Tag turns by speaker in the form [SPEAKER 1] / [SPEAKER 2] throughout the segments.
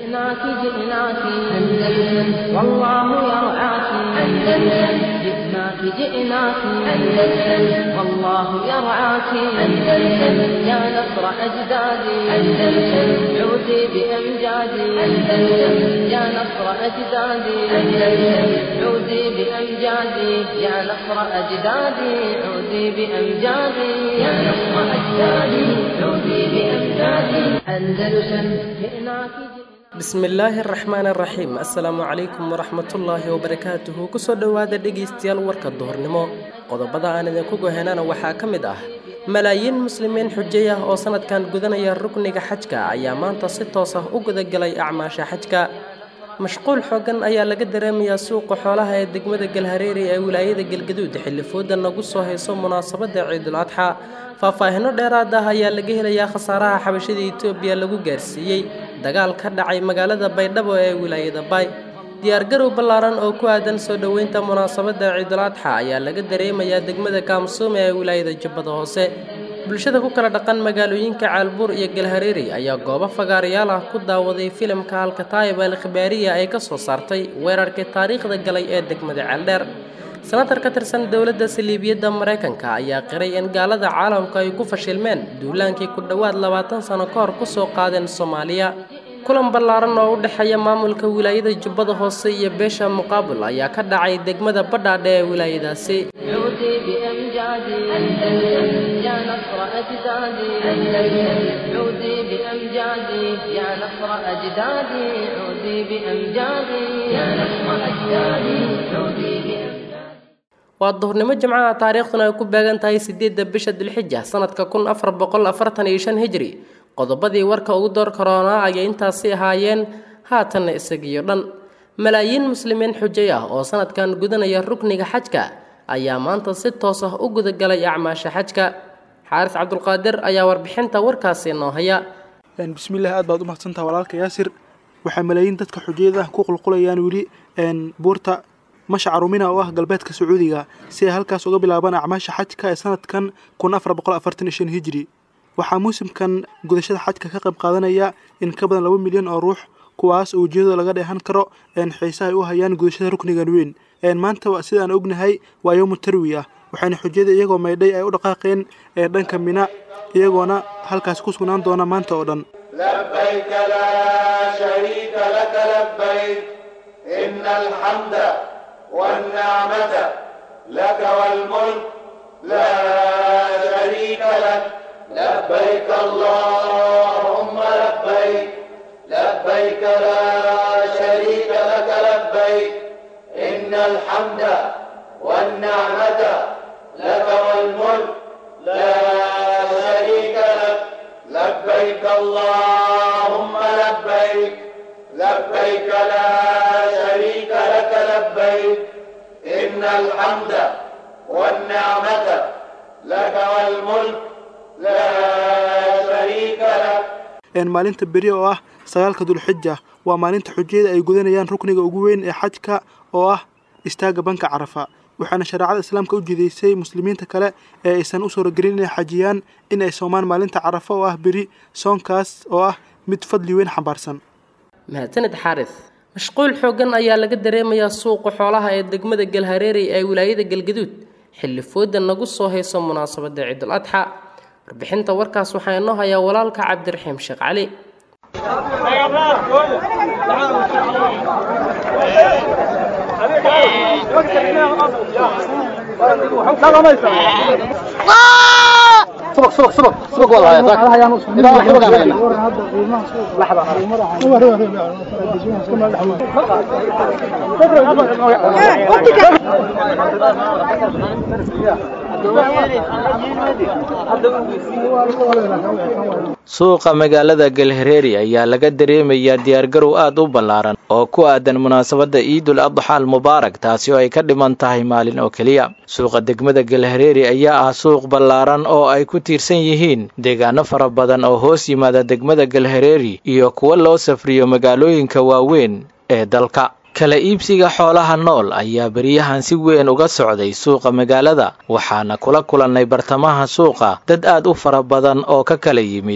[SPEAKER 1] جئناك جئناك أندلس والله يرعاك أندلس جئناك جئناك أندلس والله يرعاك أندلس يا نصر أجدادي أندلس عودي بأمجادي أندلس يا نصر أجدادي أندلس عودي بأمجادي يا نصر أجدادي عودي بأمجادي يا نصر أجدادي عودي بأمجادي أندلس جئناك
[SPEAKER 2] bismillaahi araxmaan araxiim assalaamu calaykum waraxmatullaahi wabarakaatuhu kusoo dhowaada dhegaystayaal warka duhurnimo qodobada aan idinku gohenana waxaa ka mid ah malaayiin muslimiin xujay ah oo sanadkan gudanaya rukniga xajka ayaa maanta si toos ah u gudagelay acmaasha xajka mashquul xoogan ayaa laga dareemayaa suuqa xoolaha ee degmada galhareeri ee wilaayada galgaduud xilli fooda nagu soo hayso munaasabada ciidul adxa faahfaahino dheeraad ah ayaa laga helayaa khasaaraha xabashada etoobiya lagu gaarsiiyey dagaal ka dhacay magaalada baydhabo ee wilaayada baay diyaargarow ballaaran oo ku aadan soo dhoweynta munaasabada ciidul adxa ayaa laga dareemayaa degmada kaamsuume ee wilaayada jubbada hoose bulshada ku kala dhaqan magaalooyinka caalbuur iyo galhareeri ayaa goobo fagaarayaal ah ku daawaday filimka alkataayib al khibaariya ay ka soo saartay weerarkii taariikhda galay ee degmada ceeldheer senatar ka tirsan dowladda saliibiyadda maraykanka ayaa qiray in gaalada caalamku ay ku fashilmeen duulaankii ku dhowaad labaatan sano ka hor kusoo qaadeen soomaaliya kulan ballaaran oo u dhexeeya maamulka wilaayada jubbada hoose iyo beesha muqaabul ayaa ka dhacay degmada badhaadhe ee wilaayadaasi
[SPEAKER 1] عودي بأمجادي أندلس يا نصر أجدادي أندلس عودي بأمجادي يا نصر أجدادي عودي بأمجادي يا نصر أجدادي عودي بأمجادي
[SPEAKER 2] waa duhurnimo jimcaha taariikhduna ay ku beegan tahay sideedda bisha dulxija sanadka kun afar boqol afartan iyo shan hijri qodobadii warka ugu door karoonaa ayay intaasi ahaayeen haatanna isagiyo dhan malaayiin muslimiin xujay ah oo sanadkan gudanaya rukniga xajka ayaa maanta si toos ah u gudagalay acmaasha xajka xaaris cabdulqaadir ayaa warbixinta warkaasi noo haya
[SPEAKER 3] bismillaah aad baad u mahadsantaha walaalka yaasir waxaa malaayiin dadka xujayada ku qulqulayaan weli buurta mashcarumina oo ah galbeedka sacuudiga si ay halkaas uga bilaabaan acmaasha xajka ee sanadkan kun afar boqol afartan iyo shan hijri waxaa muusimkan gudashada xajka ka qayb qaadanaya in ka badan laba milyan oo ruux kuwaas oo ujeedada laga dheehan karo xiise ay u hayaan gudashada ruknigan weyn maanta sidaan ognahay waa yowmu tarwi ah waxayna xujyada iyagoo maydhay ay u dhaqaaqeen ee dhanka mina iyagoona halkaas ku sugnaan doona maanta oo dhan
[SPEAKER 4] لبيك لا شريك لك لبيك إن الحمد والنعمة لك والملك لا شريك لك لبيك اللهم لبيك لبيك لا شريك لك لبيك إن الحمد والنعمة لك والملك لا شريك لك لبيك اللهم لبيك لبيك لا شريك لك لبيك إن الحمد والنعمة لك والملك لا شريك لك
[SPEAKER 3] maalinta beri oo ah sagaalka dulxija waa maalinta xujayada ay gudanayaan rukniga ugu weyn ee xajka oo ah istaaga banka carafa waxaana shareecada islaamka u jidaysay muslimiinta kale ee aysan u suuragelin inay xajiyaan in ay soomaan maalinta carafa oo ah beri soonkaas oo ah mid fadli weyn xambaarsan
[SPEAKER 2] mahadsanid xaaris mashquul xoogan ayaa laga dareemayaa suuqa xoolaha ee degmada galhareeri ee wilaayada galgaduud xilli fooda nagu soo hayso munaasabada ciidul adxa warbixinta warkaas waxaa inoo hayaa walaalka cabdiraxiim sheekh cali
[SPEAKER 5] سبق سبق سبق سبق والله يا ذاك إذا واحد بقى علينا
[SPEAKER 6] suuqa magaalada galhareeri ayaa laga dareemayaa diyaargarow aad u ballaaran oo ku aadan munaasabadda ciidul adxa almubaarak taasi oo ay ka dhiman tahay maalin oo keliya suuqa degmada galhareeri ayaa ah suuq ballaaran oo ay ku tiirsan yihiin deegaano fara badan oo hoos yimaada degmada galhareeri iyo kuwa loo safriyo magaalooyinka waaweyn ee dalka kala iibsiga xoolaha nool ayaa beryahan si weyn uga socday suuqa magaalada waxaana kula kulannay bartamaha suuqa dad aad u fara badan oo ka kala yimid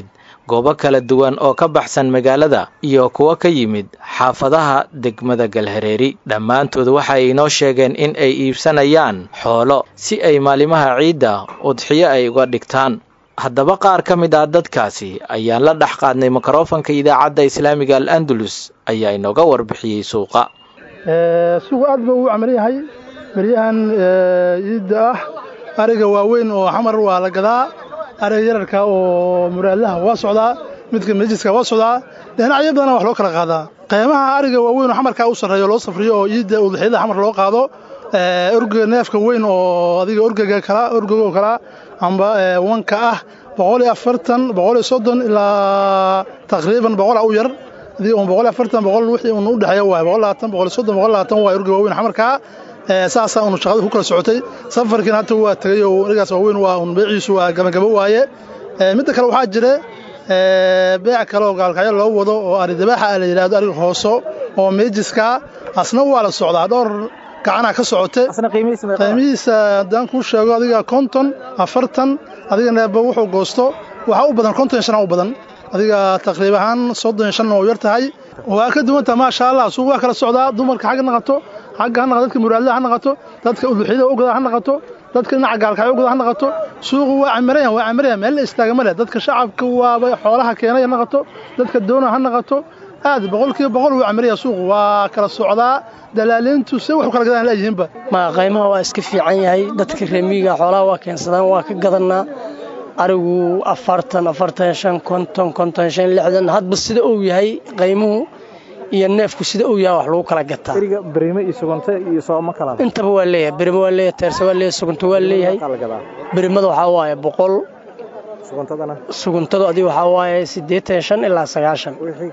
[SPEAKER 6] goobo kala duwan oo ka baxsan magaalada iyo kuwo ka yimid xaafadaha degmada galhareeri dhammaantood waxa ay inoo sheegeen in ay iibsanayaan xoolo si ay maalimaha ciidda udxiyo ay uga dhigtaan haddaba qaar ka mid ah dadkaasi ayaan la dhex qaadnay mikrofonka idaacadda islaamiga al andalus ayaa inooga warbixiyey suuqa
[SPEAKER 7] suuqu aad buu u camal yahay beryahan ciidda ah ariga waaweyn oo xamar waa la gadaa ariga yararka oo muraadlaha waa socdaa midka majiska waa socdaa dhinacyo badana wax loo kala qaadaa qiimaha ariga waaweyn oo xamarkaa u sarreeyo loo safriyo oo ciidda udxiyada xamar loo qaado orga neefka weyn oo adiga orgaga kala orgago kala amba wanka ah boqol iyo afartan boqol iyo soddon ilaa taqriiban boqol u yar adiga un boqol iyo afartan boqol wixii un u dhexeeya waay boqol labaatan boqol iyo soddon boqol labaatan waay orga waaweyn xamarkaa saasaa unu shaqada ku kala socotay safarkiina hata waa tegay oo arigaas waaweyn waa un beeciisu waa gabagabo waaye midda kale waxaa jira beec kale oo gaalkacyo loo wado oo ari dabaaxa la yidhahdo ariga hooso oo meejiska asna waa la socdaa dhowr gacanaa ka socote qiimihiisa haddaan kuu sheego adiga konton afartan adiga neeba wuxuu goosto waxaa u badan konton shan u badan adiga taqriib ahaan soddon shan oo yar tahay waa ka duwantaha maasha allah suuq waa kala socdaa dumarka xagga naqato xagga ha naqato dadka muraadlaha ha naqato dadka uduxyada ogada ha naqato dadka dhinaca gaalkacyo ogada ha naqato suuqu waa camirayan waa camirayan meel la istaaga ma leh dadka shacabka waaba xoolaha keenaya naqato dadka doona ha naqato aad boqolkiiba boqol wuu camiraya suuqu waa kala socdaa dalaaliintu se waxu kala gadaan laayihiinba
[SPEAKER 8] ma qiimaha waa iska fiican yahay dadka reemiga xoolaha waa keensadaan waa ka gadannaa arigu afartan afartan shan konton konton shan lixdan hadba sida uu yahay qiimuhu iyo neefku sida uu yahay wax lagu kala gataa intaba waa leeyahay berimo waa leeyahay teerse waa leeyahay sugunto waa leeyahay berimada waxaa waaye boqol suguntadu adiga waxaa waaye siddeetan shan ilaa sagaashan wixii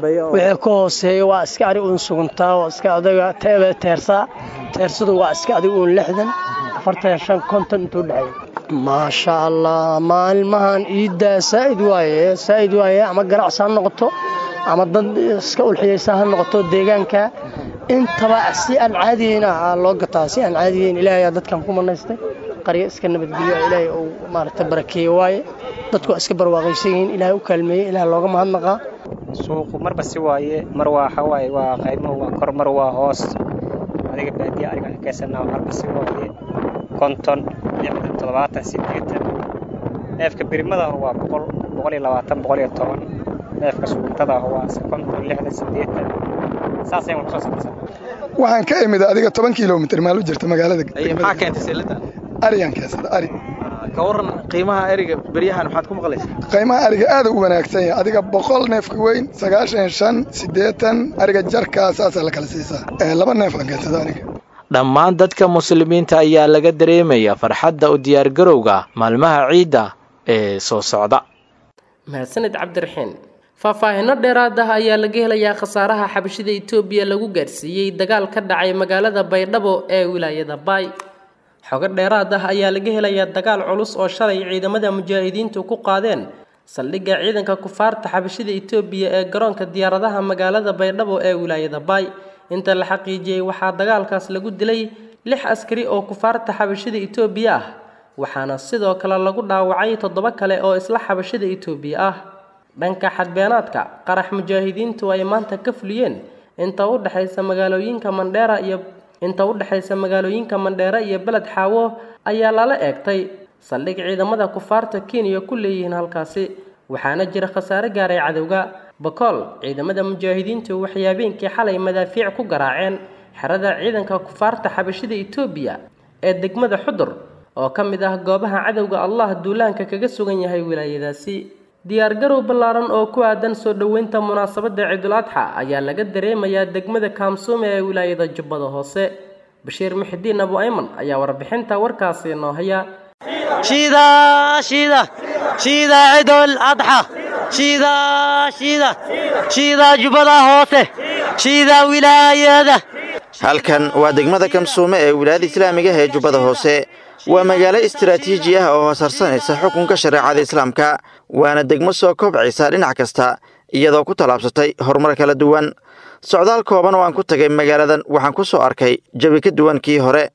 [SPEAKER 8] ka hooseeya waa iska adig uun suguntaa waa iska adiga teersaa teersadu waa iska adig uun lixdan afartan shan konton intuu dhexeeya maasha allah maalmahan ciiddaa saa'id waaye saa'id waaye ama ganacsi ha noqoto ama dad iska ulxiyaysa ha noqoto deegaanka intaba si aan caadiyeyn ah loo gataa si aan caadiyeyn ilaahay dadkan ku manaystay qaryo iska nabadgelyo ilaahay uu maaragtay barakeeye waaye dadku waa iska barwaaqaysan yihiin ilaahay u kaalmeeyey ilaah looga mahadnaqaa
[SPEAKER 9] suuqu marba si waaye mar waa waxa waaye waa qaymuhu waa kor mar waa hoos adiga baadiya ariga xakeysannaa marba si waaye konton lixdan toddobaatan siddeetan neefka birimada waa boqol boqol iyo labaatan boqol iyo toban neefka suguntada waa konton lixdan siddeetan saasay waan kusoo samaysan
[SPEAKER 10] waxaan ka imid adiga toban kilomitr maal u jirta magaalada
[SPEAKER 6] maxaa keentay seelada
[SPEAKER 10] ariyaan keensada ari
[SPEAKER 6] ka waran qiimaha eriga beryahan maxaad ku maqlaysaa
[SPEAKER 10] qiimaha ariga aad u wanaagsan yahay adiga boqol neefka weyn sagaashan shan siddeetan ariga jarkaa saasaa la kala siisaa laba neef aan keensada aniga
[SPEAKER 6] dhammaan dadka muslimiinta ayaa laga dareemaya farxadda u diyaargarowga maalmaha ciidda ee soo socda
[SPEAKER 2] mahadsaned cabdiraxiin faahfaahinno dheeraad ah ayaa laga helayaa khasaaraha xabashida itoobiya lagu gaarsiiyey dagaal ka dhacay magaalada baydhabo ee wilaayada baay xogo dheeraad ah ayaa laga helayaa dagaal culus oo shalay ciidamada mujaahidiintu ku qaadeen saldhigga ciidanka kufaarta xabashida itoobiya ee garoonka diyaaradaha magaalada baydhabo ee wilaayada baay inta la xaqiijiyey waxaa dagaalkaas lagu dilay lix askari oo kufaarta xabashida itoobiya ah waxaana sidoo kale lagu dhaawacay toddoba kale oo isla xabashida itoobiya ah dhanka xadbeenaadka qarax mujaahidiintu ay maanta ka fuliyeen inta u dhexaysa magaalooyinka mandheera iyo inta u dhexaysa magaalooyinka mandheera iyo beled xaawo ayaa lala eegtay saldhig ciidamada kufaarta kenya ku leeyihiin halkaasi waxaana jira khasaare gaaray cadowga bakool ciidamada mujaahidiintu waxay habeenkii xalay madaafiic ku garaaceen xerada ciidanka kufaarta xabashida itoobiya ee degmada xudur oo ka mid ah goobaha cadowga allah duulaanka kaga sugan yahay wilaayadaasi diyaargarow ballaaran oo ku aadan soo dhoweynta munaasabadda ciidul adxa ayaa laga dareemayaa degmada kaamsuume ee wilaayada jubbada hoose bashiir muxidiin abu ayman ayaa warbixinta warkaasi noo haya
[SPEAKER 11] شيدا شيدا شيدا عيد الأضحى شيدا شيدا شيدا جبلا هوته شيدا ولاية
[SPEAKER 12] halkan waa degmada kamsuume ee wilaayada islaamiga ee jubbada hoose waa magaalo istaraatiiji ah oo hoosarsanaysa xukunka shareecada islaamka waana degmo soo kobcaysa dhinac kasta iyadoo ku tallaabsatay horumar kala duwan socdaal kooban oo aan ku tagay magaaladan waxaan ku soo arkay jawi ka duwan kii hore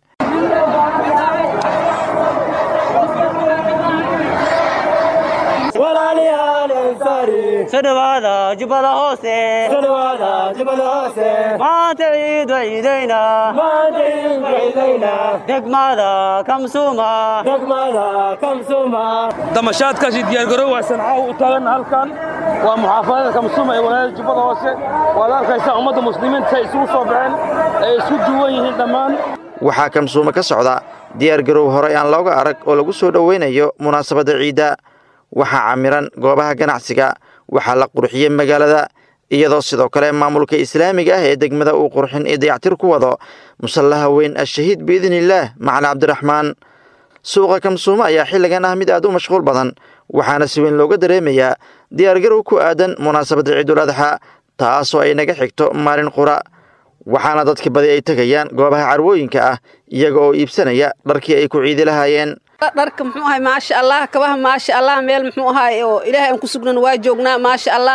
[SPEAKER 11] walaalyaal soo dhawaada jubbada hoose soo dhawaada jubbada hoose maanta ciid ciidayna maanta ciid ciidayna degmada kamsuma degmada kamsuma
[SPEAKER 13] damashaadkaasi diyaargarow waa sancaw u taagan halkan waa muxaafadada kamsuma ee walaayada jubbada hoose waad arkaysaa ummadda muslimiinta ay isugu soo baxeen ay isku duwan yihiin dhammaan
[SPEAKER 12] waxaa kamsuuma ka socda diyaargarow horey aan looga arag oo lagu soo dhoweynayo munaasabadda ciidda waxaa camiran goobaha ganacsiga waxaa la qurxiyey magaalada iyadoo sidoo kale maamulka islaamiga ah ee degmada uu qurxin iyo dayactir ku wado musallaha weyn ashahiid biidniillaah macali cabdiraxmaan suuqa kamsuuma ayaa xilligan ah mid aad u mashquul badan waxaana si weyn looga dareemayaa diyaargarow ku aadan munaasabadda ciidul adxa taasoo ay naga xigto maalin qura waxaana dadka badi ay tegayaan goobaha carwooyinka ah iyaga oo iibsanaya dharkii ay ku ciidi lahaayeen
[SPEAKER 14] dharka muxuu ahay maasha allah kabaha maasha allah meel muxuu ahay oo ilaahay aan ku sugnan waa joognaa maasha allah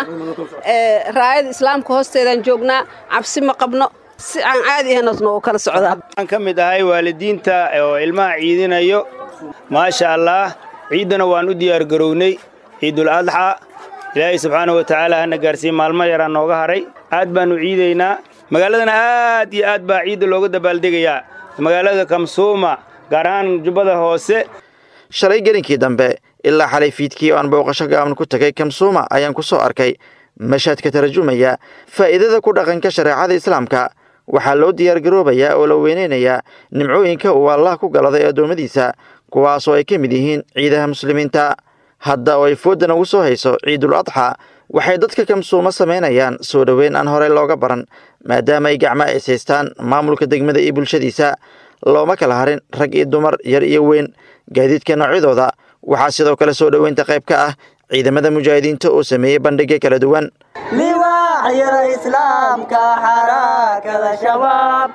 [SPEAKER 14] raayada islaamka hoosteedaan joognaa cabsi ma qabno si aan caadi ahayn oo kala socdaa
[SPEAKER 15] waxaan ka mid ahay waalidiinta oo ilmaha ciidinayo maasha allah ciiddana waan u diyaargarownay ciidul adxa ilaahay subxaanahu wa tacaala hana gaarsiiye maalmo yaraa nooga haray aad baannu ciidaynaa magaaladana aad iyo aad baa ciidda looga dabaaldegayaa magaalada kamsuuma gaar ahaan jubbada hoose
[SPEAKER 12] shalay gelinkii dambe ilaa xalay fiidkii oo aan booqasho gaaban ku tegay kamsuuma ayaan ku soo arkay mashaad ka tarjumaya faa'iidada ku dhaqanka shareecada islaamka waxaa loo diyaargaroobayaa oo la weynaynayaa nimcooyinka uu allah ku galaday addoommadiisa kuwaasoo ay ka mid yihiin ciidaha muslimiinta hadda oo ay fooddan ugu soo hayso ciidul adxa waxay dadka kamsuuma samaynayaan soo dhoweyn aan horey looga baran maadaama ay gacmo is haystaan maamulka degmada iyo bulshadiisa looma kala harin rag iyo dumar yar iyo weyn gaadiidka noocyadooda waxaa sidoo kale soo dhoweynta qayb ka ah ciidamada mujaahidiinta oo sameeyey bandhigyo kala duwan
[SPEAKER 11] liwaacyada islaamka xarakada shabaab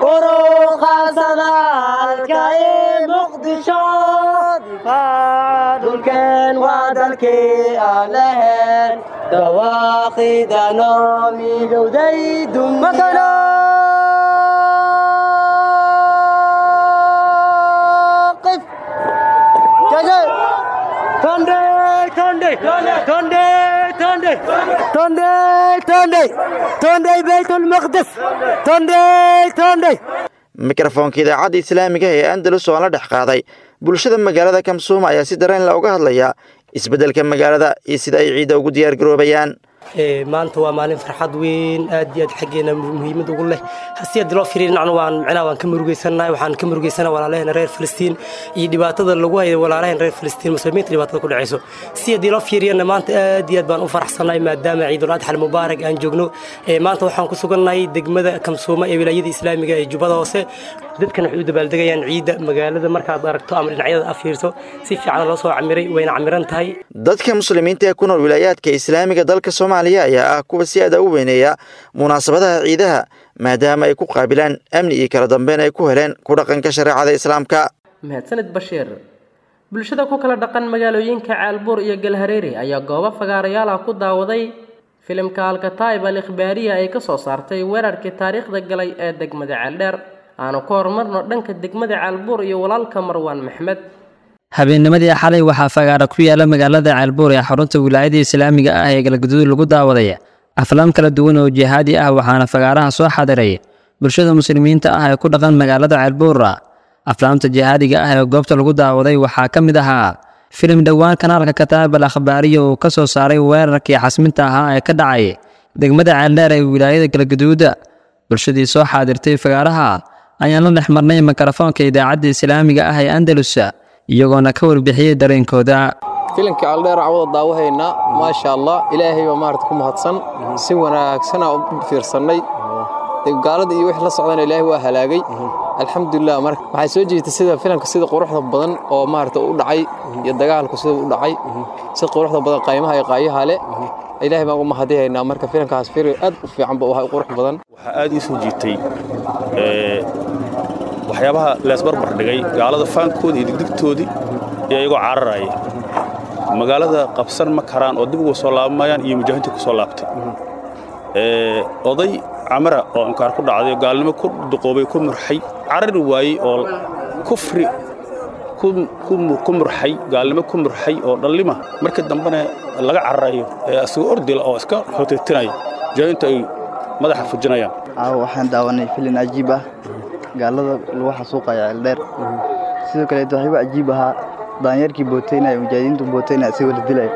[SPEAKER 11] uruqaasada halka i muqdisho difaaca dhulkeen waa dalkii aan lahayn dawaaqidano midowday dumakano
[SPEAKER 12] mikrofoonka idaacadda islaamiga ee andalus oo aan la dhex qaaday bulshada magaalada kamsuuma ayaa si dareen la uga hadlaya isbeddelka magaalada iyo sida ay ciidda ugu diyaargaroobayaan
[SPEAKER 8] maanta waa maalin farxad weyn aad iyo aad xaggeena muhiimad ugu leh si haddii loo fiiriyo dhinacna waan micnaha waan ka murugeysanahay waxaan ka murugeysanahay walaalaheen reer filistiin iyo dhibaatada lagu hayo walaalaheen reer filistiin muslimiinta dhibaatada ku dhacayso si haddii loo fiiriyana maanta aad iyo aad baan u faraxsanahay maadaama ciidul adxa almubaarak aan joogno maanta waxaan ku sugannahay degmada kamsuuma ee wilaayada islaamiga ee jubbada hoose dadkan waxay u dabaaldegayaan ciidda magaalada markaad aragto ama dhinacyada aad fiirso si fiican loo soo camiray wayna camiran tahay
[SPEAKER 12] dadka muslimiinta ee ku nool wilaayaadka islaamiga dalka soomaaliya ayaa ah kuwa si aada u weyneeya munaasabadaha ciidaha maadaama ay ku qaabilaan amni iyo kala dambeyn ay ku heleen ku dhaqanka shareecada islaamka
[SPEAKER 2] mahadsanid bashiir bulshada ku kala dhaqan magaalooyinka caalbuur iyo galhareeri ayaa goobo fagaarayaal ah ku daawaday filimka alkataib al ikhbaariya ay ka soo saartay weerarkii taariikhda galay ee degmada ceeldheer aanu ku horumarno dhanka degmada caalbuur iyo walaalka marwaan maxmed
[SPEAKER 16] habeennimadii xalay waxaa fagaara ku yaala magaalada ceelbuur ee xarunta wilaayada islaamiga ah ee galgaduud lagu daawaday aflaam kala duwan oo jihaadi ah waxaana fagaaraha soo xadiray bulshada muslimiinta ah ee ku dhaqan magaalada ceelbuura aflaamta jihaadiga ah ee goobta lagu daawaday waxaa ka mid ahaa filim dhowaan kanaalka kataab al akhbaariya uu ka soo saaray weerarkii xasminta ahaa ee ka dhacay degmada ceeldheer ee wilaayada galgaduuda bulshadii soo xaadirtay fagaaraha ayaan la dhex marnay mikrofoonka idaacadda islaamiga ah ee andalus iyagoona ka warbixiyey dareenkooda
[SPEAKER 17] filimka aldheer cawada daawahaynaa maasha allah ilaahay baa maarata ku mahadsan si wanaagsanaa u fiirsannay gaalada iyo wixii la socdana ilaahay waa halaagay alxamdulilah marka waxay soo jeedtay sida filimka sida quruxda badan oo maarata u dhacay iyo dagaalku sida u dhacay si quruxda badan qaymaha iyo qaayaha leh ilaahay baan uga mahadihaynaa marka filimkaas filim aad u fiican ba waxa qurux badan
[SPEAKER 18] waxaa aad ii soo jiitay waxyaabaha leesbarbar dhigay gaalada faankooda iyo digdigtoodii iyo iyagoo cararaya magaalada qabsan ma karaan oo dib uga soo laabamayaan iyo mujaahidiinta ku soo laabtay oday camara oo inkaar ku dhacday oo gaalnimo ku duqoobay ku murxay carari waayey oo kufri ku murxay gaalnimo ku murxay oo dhallima markii dambena laga cararayo ee asagoo ordila oo iska hoteetinaya mujaahidiintu ay madaxa fujinayaan
[SPEAKER 19] caawa waxaan daawanay filin cajiib ah gaalada lagu xasuuqaya ceeldheer sidoo kaleeto waxaa igu cajiib ahaa daanyarkii booteynaya mujaahidiintu booteynaya isagoo la dilaya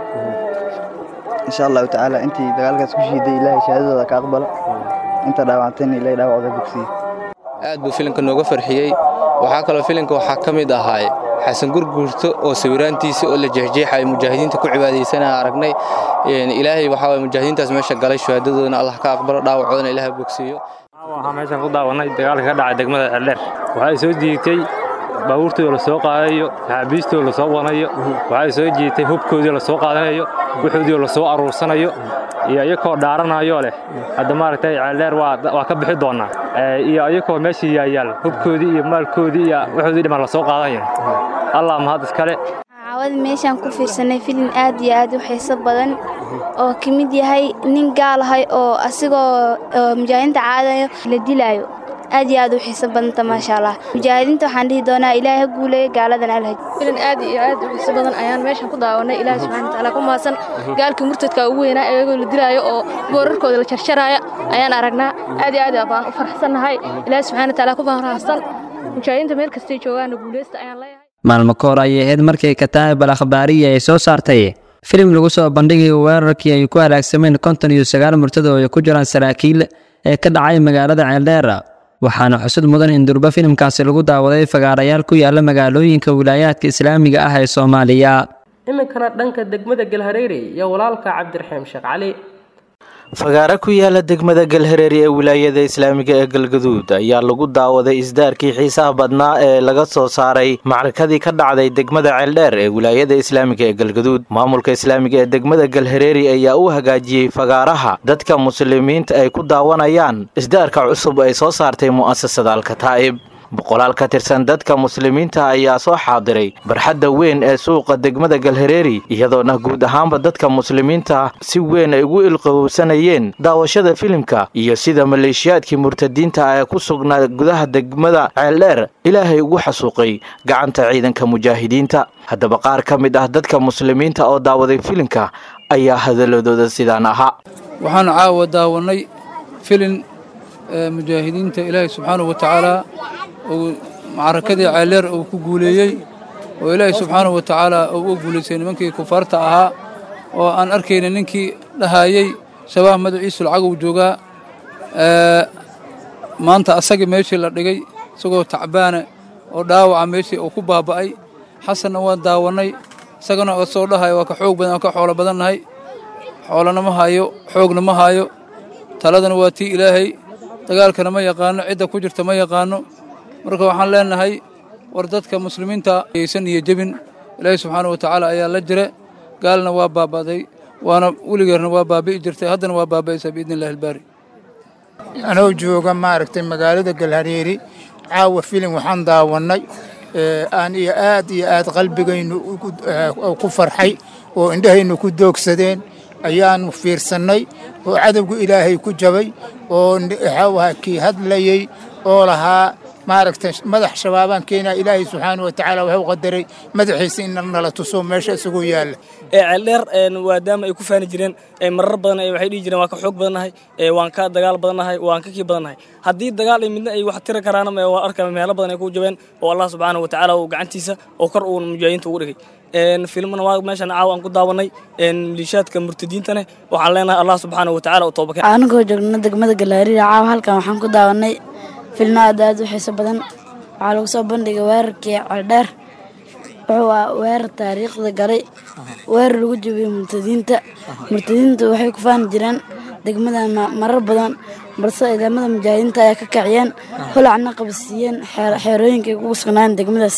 [SPEAKER 19] insha allahu tacaala intii dagaalkaas ku shiiday ilaahay shahaadadooda ka aqbala inta dhaawactayna ilaahay dhaawacooda bogsiye
[SPEAKER 17] aad buu filimka nooga farxiyey waxaa kaloo filimka waxaa ka mid ahaay xasan gurguurto oo sawiraantiisa oo la jeexjeexaya mujaahidiinta ku cibaadaysanaya aragnay ilaahay waxaa waye mujaahidiintaas meesha galay shahaadadoodana allah ka aqbalo dhaawacoodana ilaahay bogsiiyo
[SPEAKER 20] waxaa meeshan ku daawanay dagaalka ka dhacay degmada ceeldheer waxay soo jiitay baabuurtooda la soo qaadayo saxaabiistooda la soo wanayo waxay soo jiitay hubkoodii la soo qaadanayo wuxoodii la soo aruursanayo iyo iyakoo dhaaranayo leh hadda maaragtay ceeldheer waa ka bixi doonaa iyo iyakoo meesha yaayaal hubkoodii iyo maalkoodii iyo wuxoodii dhiman la soo qaadanayo allah mahad iskale
[SPEAKER 21] caawada meeshaan ku fiirsanay filin aad iyo aad u xiiso badan oo ka mid yahay nin gaal ahay oo asigoo mujaahidiinta caadayo la dilaayo aad iyo aad u xiiso badanta maasha allah mujaahidiinta waxaan dhihi doonaa ilaahay ha guuleeyo gaaladan alhaj
[SPEAKER 22] filin aad iyo aad u xiiso badan ayaan meeshan ku daawanay ilaahay subxaana watacaala ku mahadsan gaalkii murtadka ugu weynaa iyagoo la dilaayo oo boorarkooda la jarjaraya ayaan aragnaa aad iyo aad baan u faraxsannahay ilaahay subxaana watacaala ku mahadsan mujaahidiinta meel kastay joogaana guuleysta ayaan leeyahay
[SPEAKER 16] maalmo ka hor ayay ahayd markay kataab al akhbaariya ay soo saartay filim lagu soo bandhigayo weerarkii ay ku halaagsameen konton iyo sagaal murtado oo ay ku jiraan saraakiil ee ka dhacay magaalada ceeldheera waxaana xusud mudan in durba filimkaasi lagu daawaday fagaarayaal ku yaala magaalooyinka wilaayaadka islaamiga ah ee soomaaliya
[SPEAKER 2] iminkana dhanka degmada galhareere iyo walaalka cabdiraxiim sheekh cali
[SPEAKER 6] fagaare ku yaala degmada galhareeri ee wilaayada islaamiga ee galgaduud ayaa lagu daawaday isdaarkii xiisaha badnaa ee laga soo saaray macrakadii ka dhacday degmada ceeldheer ee wilaayada islaamiga ee galgaduud maamulka islaamiga ee degmada galhareeri ayaa u hagaajiyey fagaaraha dadka muslimiinta ay ku daawanayaan isdaarka cusub ay soo saartay mu'asasada alkataa'ib boqolaal ka tirsan dadka muslimiinta ayaa soo xaadiray barxadda weyn ee suuqa degmada galhareeri iyadoona guud ahaanba dadka muslimiinta si weyn ay ugu ilqowsanayeen daawashada filimka iyo sida maleeshiyaadkii murtadiinta ee ku sugnaa gudaha degmada ceeldheer ilaahay ugu xasuuqay gacanta ciidanka mujaahidiinta haddaba qaar ka mid ah dadka muslimiinta oo daawaday filimka ayaa hadaladooda sidaan ahaa
[SPEAKER 23] waxaan caawa daawanay filin mujaahidiinta ilaahay subxaanahu wa tacaala uu macrakadii ceeldheer uu ku guuleeyey oo ilaahay subxaanahu wa tacaala uu u guulaystay nimankii kufaarta ahaa oo aan arkayna ninkii dhahayey shabaah madaciisu lacag uu joogaa maanta asagii meeshii la dhigay isagoo tacbaana oo dhaawaca meeshii uu ku baaba'ay xasanna waan daawannay isagana oo soo dhahaya waa ka xoog badan waa ka xoolo badannahay xoolana ma hayo xoogna ma hayo taladana waa tii ilaahay dagaalkana ma yaqaano cidda ku jirta ma yaqaano marka waxaan leenahay war dadka muslimiinta aysan iyo jebin ilaahay subxaana wa tacaala ayaa la jira gaalna waa baaba'day waana weligeerna waa baabi'i jirtay haddana waa baaba'aysaa biidni illahi albaari
[SPEAKER 24] anoo jooga maaragtay magaalada galhareeri caawa filim waxaan daawannay aan iyo aad iyo aad qalbigaynu ku farxay oo indhahaynu ku doogsadeen ayaanu fiirsannay oo cadowgu ilaahay ku jabay oo waxaa kii hadlayey oo lahaa maaragtay madax shabaabaan keenaa ilaahay subxaana wa tacaala wuxuu qadaray madaxiisa in nala tuso meesha isagoo yaalla
[SPEAKER 25] ceeldheer maadaama ay ku faani jireen marar badan waxay dhihi jireen waan ka xoog badannahay waan ka dagaal badannahay waan ka kii badannahay haddii dagaal ay midna ay wax tiri karaana waan arkaa meelo badan ay ku jabeen oo allah subxaana wa tacaala uu gacantiisa oo kor uu mujaahidiinta ugu dhigay filmana waa meeshan caawa aan ku daawanay liishaadka murtadiintane waxaan leenahay allah subxaana wa tacaala u toobakeen
[SPEAKER 26] anagoo joogna degmada galaariya caawa halkan waxaan ku daawanay filmo aad aad u xiiso badan waxaa lagu soo bandhigay weerarkii ceeldheer wuxuu ah weerar taariikhda galay weerar lagu jabiyey murtadiinta murtadiinta waxay ku faani jireen degmadan marar badan balse ciidamada mujaahidiinta ayaa ka kaciyeen hulacna qabsiiyeen xeerooyinka ay kugu sugnaayeen degmadaas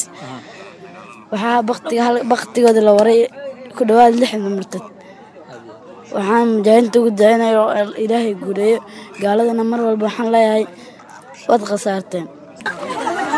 [SPEAKER 26] waxaa baktigooda la waray ku dhowaad lixdan murtad waxaan mujaahidiinta ugu dacinaya oo ilaahay guuleeyo gaaladana mar walba waxaan leeyahay waad khasaarteen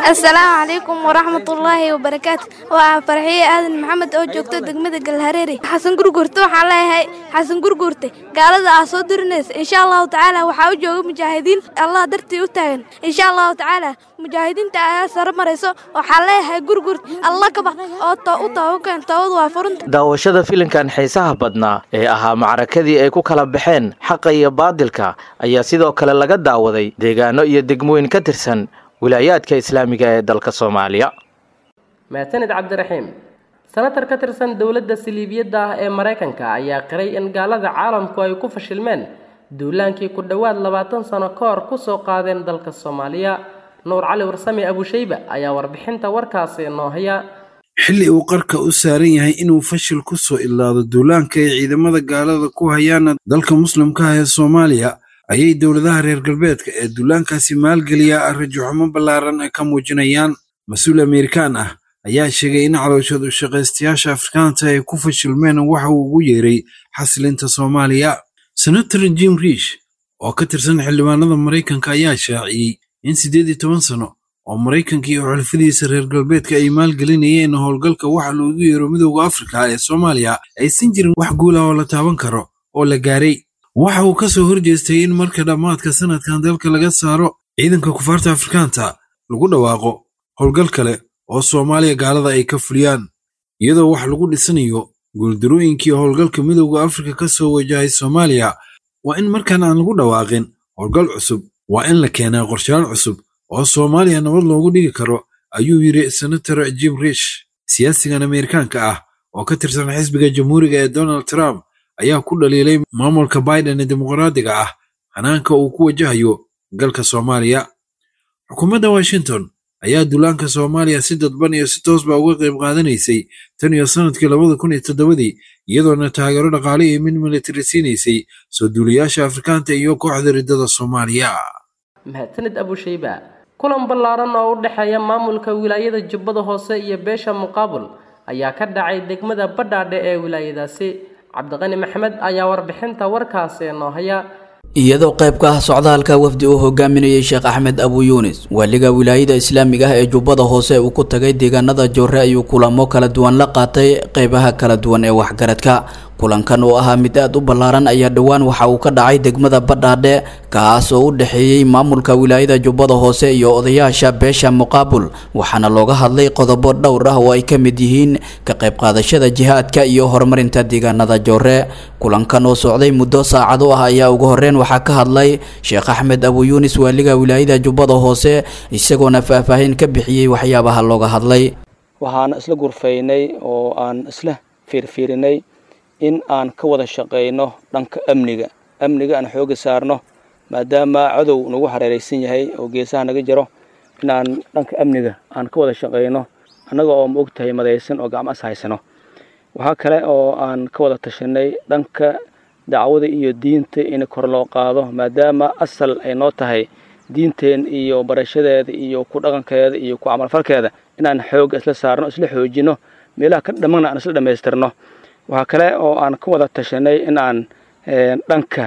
[SPEAKER 21] asalaamu calaykum waraxmatullaahi wabarakaatu waa farxiye aadan maxamed oo joogto degmada galhareeri xasan gurgurte waxaan leeyahay xasan gurgurte gaalada aa soo dirinaysa insha allahu tacaala waxaa u jooga mujaahidiin allah dartii u taagan insha allahu tacaala mujaahidiinta ayaa sare marayso waxaan leeyahay gurgurt alla kaba oo u tabakan toobadu waa furunta
[SPEAKER 6] daawashada filimkan xiisaha badnaa ee ahaa macrakadii ay ku kala baxeen xaqa iyo baadilka ayaa sidoo kale laga daawaday deegaano iyo degmooyin ka tirsan wilaayaadka islaamiga ee dalka soomaaliya
[SPEAKER 2] maasanid cabdiraxiim senatar ka tirsan dowladda saliibiyadda ah ee maraykanka ayaa qiray in gaalada caalamku ay ku fashilmeen duulaankii ku dhowaad labaatan sano ka hor ku soo qaadeen dalka soomaaliya nuur cali warsame abushayba ayaa warbixinta warkaasi noo haya
[SPEAKER 1] xilli uu qarka u saaran yahay inuu fashil ku soo ilaado duulaanka ay ciidamada gaalada ku hayaana dalka muslimka ah ee soomaaliya ayay dowladaha reer galbeedka ee duulaankaasi maalgeliya rajaxumo ballaaran ka muujinayaan mas-uul amerikaan ah ayaa sheegay in calooshadu shaqaystayaasha afrikaanta ay ku fashilmeen waxa uu ugu yeeray xasilinta soomaaliya senator jim riish oo ka tirsan xildhibaanada maraykanka ayaa shaaciyey in siddeed iyo toban sano oo maraykanka iyo xulafadiisa reer galbeedka ay maalgelinayeen howlgalka waxa loogu yeero midowda afrika ee soomaaliya aysan jirin wax guula oo la taaban karo oo la gaaray waxa uu ka soo horjeestay in marka dhammaadka sanadkan dalka laga saaro ciidanka kufaarta afrikaanta lagu dhawaaqo howlgal kale oo soomaaliya gaalada ay ka fuliyaan iyadoo wax lagu dhisanayo guuldarooyinkii howlgalka midowda afrika ka soo wajahay soomaaliya waa in markaan aan lagu dhawaaqin howlgal cusub waa in la keenaa qorshaal cusub oo soomaaliya nabad loogu dhigi karo ayuu yidhi senator jim rish siyaasigan ameerikaanka ah oo ka tirsan xisbiga jamhuuriga ee donald trump ayaa ku dhaliilay maamulka biden ee dimuqraadiga ah hanaanka uu ku wajahayo galka soomaaliya xukuumadda washington ayaa duulaanka soomaaliya si dadban iyo si toosba uga qayb qaadanaysay tan iyo sannadkii labada kun iyo toddobadii iyadoona taageero dhaqaale iyo mid militari siinaysay soo duulayaasha afrikaanta iyo kooxda riddada soomaaliya
[SPEAKER 2] mahadsanid abushayba kulan ballaaran oo u dhexeeya maamulka wilaayada jubbada hoose iyo beesha muqaabul ayaa ka dhacay degmada badhaadhe ee wilaayadaasi cabdiqani maxamed ayaa warbixinta warkaasi noo haya
[SPEAKER 3] iyadoo qayb ka ah socdaalka wafdi uu hogaaminayay sheekh axmed abu yuunis waaliga wilaayada islaamiga ah ee jubbada hoose uu ku tagay deegaanada joore ayuu kulamo kala duwan la qaatay qeybaha kala duwan ee waxgaradka kulankan oo ahaa mid aad u ballaaran ayaa dhowaan waxa uu ka dhacay degmada badhaadhe kaas oo u dhexeeyey maamulka wilaayada jubbada hoose iyo odayaasha beesha muqaabul waxaana looga hadlay qodobo dhowr ah oo ay ka mid yihiin ka qayb qaadashada jihaadka iyo horumarinta deegaanada joore kulankan oo socday muddo saacado ah ayaa ugu horreyn waxaa ka hadlay sheekh axmed abu yuunis waaliga wilaayada jubbada hoose isagoona faahfaahin ka bixiyey waxyaabaha looga hadlay
[SPEAKER 4] waxaan isla gurfaynay oo aan isla fiirfiirinay in aan ka wada shaqayno dhanka amniga amniga aan xooga saarno maadaama cadow nagu hareeraysan yahay oo geesaha naga jiro in aan dhanka amniga aan ka wada shaqayno annaga oo ma og tahay madaysan oo gacmo as haysano waxaa kale oo aan ka wada tashanay dhanka dacwada iyo diinta in kor loo qaado maadaama asal ay noo tahay diinteen iyo barashadeeda iyo ku dhaqankeeda iyo ku camalfalkeeda inaan xooga isla saarno isla xoojino meelaha ka dhammana aan isla dhammaystirno waxaa kale oo aan ka wada tashanay in aan dhanka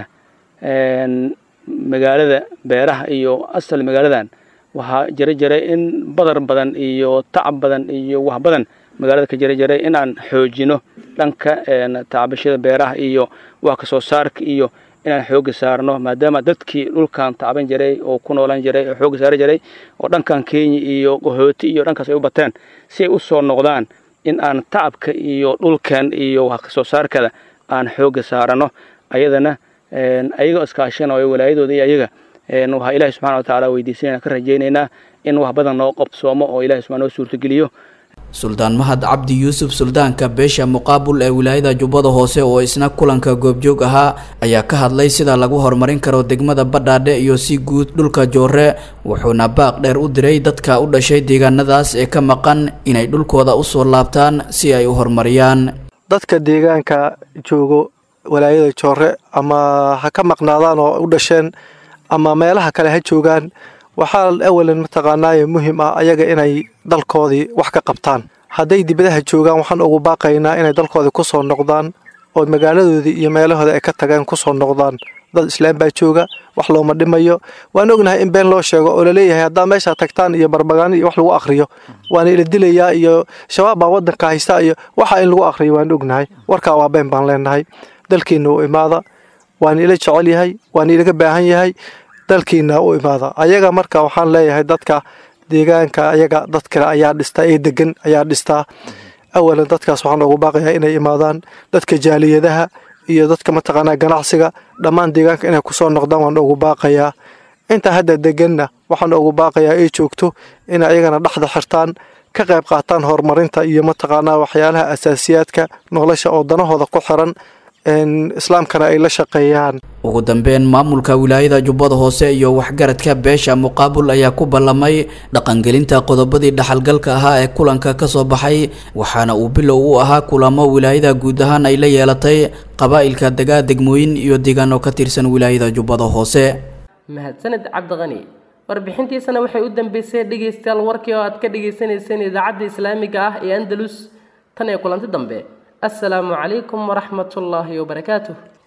[SPEAKER 4] magaalada beeraha iyo asal magaaladan waxaa jira jiray in badar badan iyo tacab badan iyo wax badan magaalada ka jira jiray in aan xoojino dhanka tacbashada beeraha iyo wax kasoo saarka iyo inaan xooga saarno maadaama dadkii dhulkan tacban jiray oo ku noolan jiray oo xooga saari jiray oo dhankan kenya iyo qahooti iyo dhankaas ay u bateen si ay u soo noqdaan in aan tacabka iyo dhulkan iyo wax kasoo saarkada aan xooga saarano ayadana ayagoo iskaashanayo walaayadooda iyo ayaga waxaa ilaahi subxana wa tacaala weydiisanayna ka rajaynaynaa in wax badan noo qabsoomo oo ilahi subxana noo suurtageliyo
[SPEAKER 3] suldaan mahad cabdi yuusuf suldaanka beesha muqaabul ee wilaayada jubbada hoose oo isna kulanka goobjoog ahaa ayaa ka hadlay sida lagu horumarin karo degmada badhaadhe iyo si guud dhulka joore wuxuuna baaq dheer u diray dadka u dhashay deegaanadaas ee ka maqan inay dhulkooda usoo laabtaan si ay u horumariyaan
[SPEAKER 5] dadka deegaanka joogo walaayada joore ama ha ka maqnaadaan oo u dhasheen ama meelaha kale ha joogaan waxaa awalan mataqaanaaye muhiim ah ayaga inay dalkoodii wax ka qabtaan hadday dibadaha joogaan waxaan ugu baaqaynaa inay dalkoodii ku soo noqdaan oo magaaladoodii iyo meelahoodii ay ka tageen ku soo noqdaan dad islaam baa jooga wax looma dhimayo waan ognahay in been loo sheego oo laleeyahay haddaa meeshaa tagtaan iyo barbagaani iyo wax lagu akriyo waana ila dilayaa iyo shabaab baa wadanka haysta iyo waxa in lagu akriyo waan ognahay warkaa waa been baan leenahay dalkiina u imaada waana ila jecel yahay waana ilaga baahan yahay dalkiina u imaada ayaga marka waxaan leeyahay dadka deegaanka ayaga dad kale ayaa dhistaa ee degan ayaa dhistaa awalan dadkaas waxaan ugu baaqayaa inay imaadaan dadka jaaliyadaha iyo dadka mataqaanaa ganacsiga dhammaan deegaanka inay kusoo noqdaan waan ugu baaqayaa inta hadda deganna waxaan ugu baaqayaa ay joogto inay ayagana dhexda xirtaan ka qayb qaataan horumarinta iyo mataqaanaa waxyaalaha asaasiyaadka nolosha oo danahooda ku xiran islaamkana ay la shaqeeyaan
[SPEAKER 3] ugu dambeyn maamulka wilaayada jubbada hoose iyo waxgaradka beesha muqaabul ayaa ku ballamay dhaqangelinta qodobadii dhaxalgalka ahaa ee kulanka ka soo baxay waxaana uu bilow u ahaa kulamo wilaayada guud ahaan ay la yeelatay qabaa'ilka degaa degmooyin iyo deegaano ka tirsan wilaayada jubbada hoose
[SPEAKER 2] mahadsaned cabdiqani warbixintiisana waxay u dambeysay dhegaystayaal warkii oo aad ka dhagaysanayseen idaacadda islaamiga ah ee andalus tan iyo kulanti dambe السلام عليكم ورحمة الله وبركاته